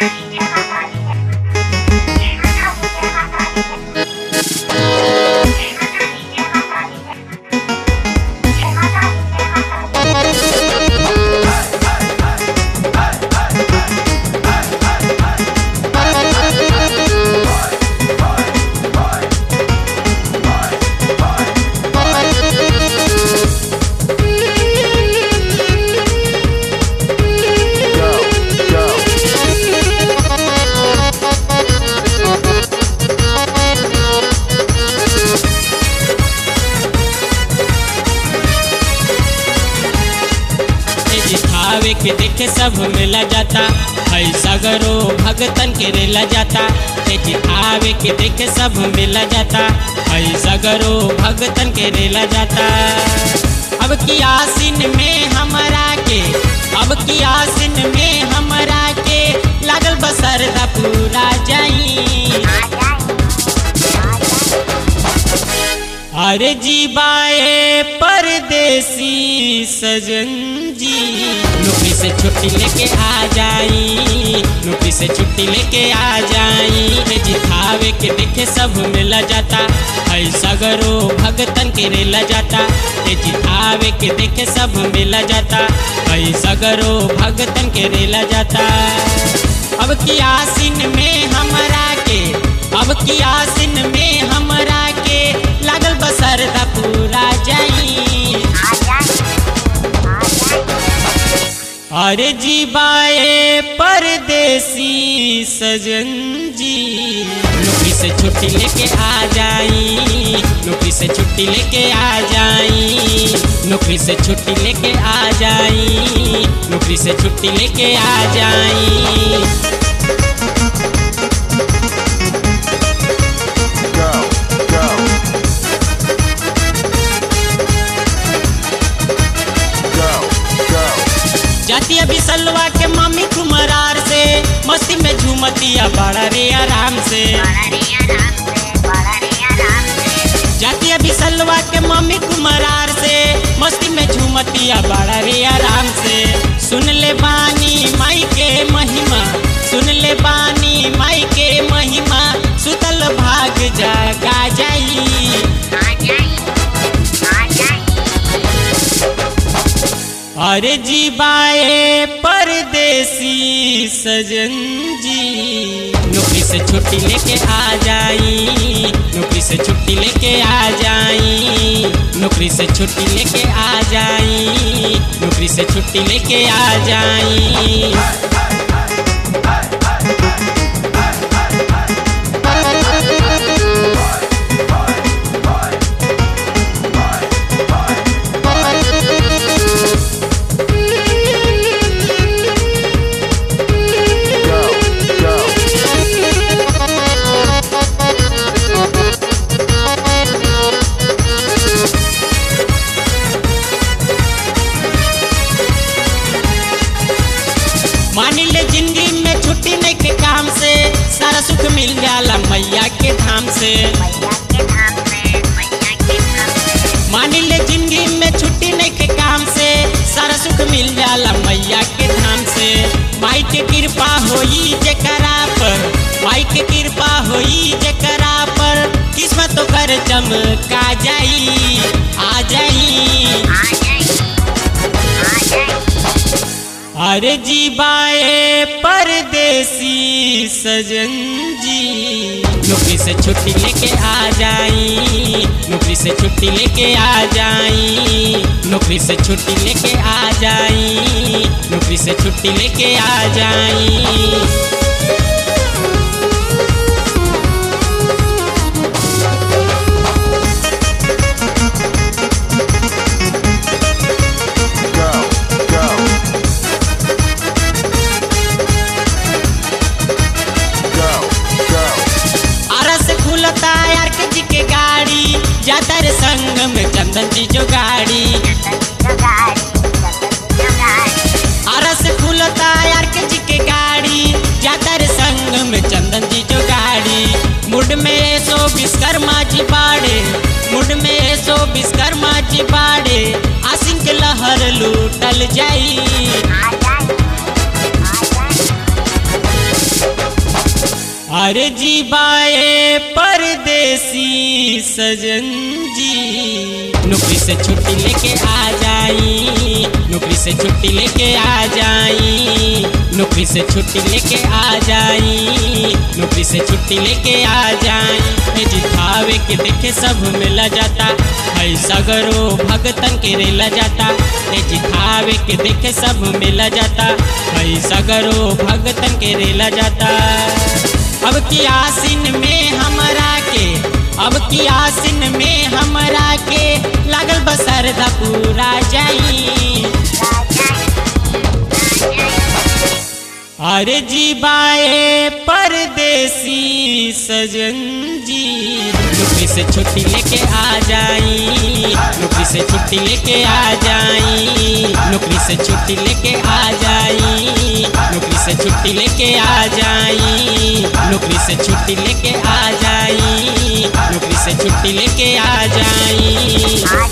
दिखावे के देखे सब मिला जाता है सगरो भगतन के रेला जाता ते दिखावे के देखे सब मिला जाता है सगरो भगतन के रेला जाता अब की आसिन में हमरा के अब की आसिन में हमरा के लागल बसर दा पूरा जाई अरे जी बाए परदेसी सजन जी नौकरी से छुट्टी लेके आ जाई नौकरी से छुट्टी लेके आ जाई रे जी खावे के देखे सब मिला जाता है सगरो भगतन के रेला जाता रे जी खावे के देखे सब मिला जाता है सगरो भगतन के रेला जाता अब की आसिन में हमरा के अब की आसिन में हमरा के लागल बसर दा पूरा जाई अरे जी बाए परदेसी सजन जी नौकरी से छुट्टी लेके आ जाई नौकरी से छुट्टी लेके आ जाई नौकरी से छुट्टी लेके आ जाई नौकरी से छुट्टी लेके आ जाई go, go. Go, go. जाती अभी सलवा के मम्मी कुमरार से मस्ती में झूमतिया बड़ा रे आराम से जाती अभी सलवा के मम्मी कुमरार से मस्ती में झूमतिया बड़ा रे आराम से सुन ले बानी माई के महिमा सुन ले बानी माई के महिमा सुतल भाग जगा जाई अरे जी बाए परदेसी सजन जी नौकरी से छुट्टी लेके आ जाई नौकरी से छुट्टी लेके आ जाई नौकरी से छुट्टी लेके आ जाई नौकरी से छुट्टी लेके आ जाई Go, go. मान ले जिंदगी में छुट्टी नहीं के काम से सारा सुख मिल जाला मैया के धाम से मान ले जिंदगी में छुट्टी नहीं के काम से सारा सुख मिल जाला मैया के धाम से माई के कृपा होई जकरा पर माई के कृपा होई जकरा पर किस्मत तो कर चमका जाई आ जाई अरे जी बाए परदेसी सजन जी नौकरी से छुट्टी लेके आ जाई नौकरी से छुट्टी लेके आ जाई नौकरी से छुट्टी लेके आ जाई नौकरी से छुट्टी लेके आ जाई Go, go. Go, go. Ara से खुलता यार के जी के गाड़ी जाता रे संग में चंदन जी जो गाड़ी आरा से खुलता यार के जी के गाड़ी जाता रे संग में चंदन जी जो गाड़ी मुड में सो विश्वकर्मा जी बाड़े मुड में सो विश्वकर्मा जी बाड़े आसिन के लहर लूटल जाई अरे जी बाए परदेसी सजन जी नौकरी से छुट्टी लेके आ जाई नौकरी से छुट्टी लेके आ जाई नौकरी से छुट्टी लेके आ जाई नौकरी से छुट्टी लेके आ जाई ए जी थावे के देखे सब मिला जाता है सगरो भगतन के रेला जाता ए जी थावे के देखे सब मिला जाता है सगरो भगतन के रेला जाता अब की आसिन में हमरा के अब की आसिन में हमरा के लागल बसर दा पूरा जाई अरे जी बाए परदेसी सजन जी नौकरी से छुट्टी लेके आ जाई नौकरी से छुट्टी लेके आ जाई नौकरी से छुट्टी लेके आ जाई नौकरी से छुट्टी लेके आ जाई नौकरी से छुट्टी लेके आ जाई नौकरी से छुट्टी लेके आ जाई